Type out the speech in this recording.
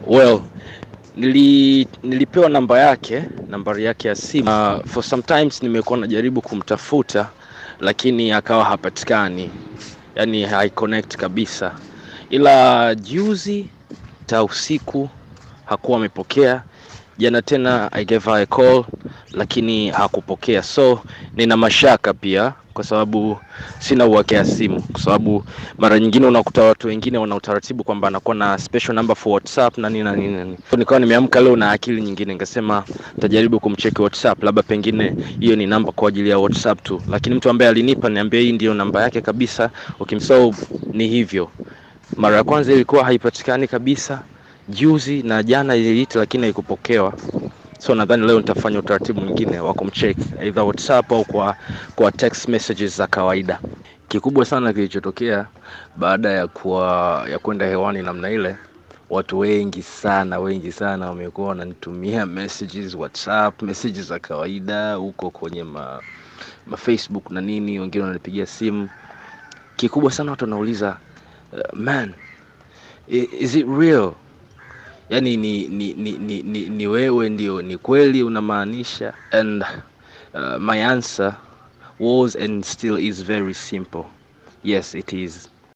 Well, nili, nilipewa namba yake, nambari yake ya simu. Uh, for sometimes nimekuwa najaribu kumtafuta lakini akawa hapatikani, yani haiconnect kabisa, ila juzi ta usiku hakuwa amepokea. Jana tena I gave her a call lakini hakupokea, so nina mashaka pia kwa sababu sina uhakika ya simu, kwa sababu mara nyingine unakuta watu wengine wana utaratibu kwamba anakuwa na special number for WhatsApp na nini na nini na nini. So, nikawa nimeamka leo na akili nyingine, nikasema nitajaribu kumcheki WhatsApp, labda pengine hiyo ni namba kwa ajili ya WhatsApp tu, lakini mtu ambaye alinipa niambia hii ndiyo namba yake kabisa. Okay, so ni hivyo. Mara ya kwanza ilikuwa haipatikani kabisa, juzi na jana iliita, lakini haikupokewa so nadhani leo nitafanya utaratibu mwingine wa kumcheck either WhatsApp au kwa kwa text messages za kawaida. Kikubwa sana kilichotokea baada ya kuwa ya kwenda hewani namna ile, watu wengi sana wengi sana wamekuwa wananitumia messages WhatsApp, messages za kawaida huko kwenye ma, ma Facebook na nini, wengine wananipigia simu. Kikubwa sana watu wanauliza uh, man i- is it real yani ni ni, ni, ni, ni ni wewe ndio ni kweli unamaanisha and uh, my answer was and still is very simple yes it is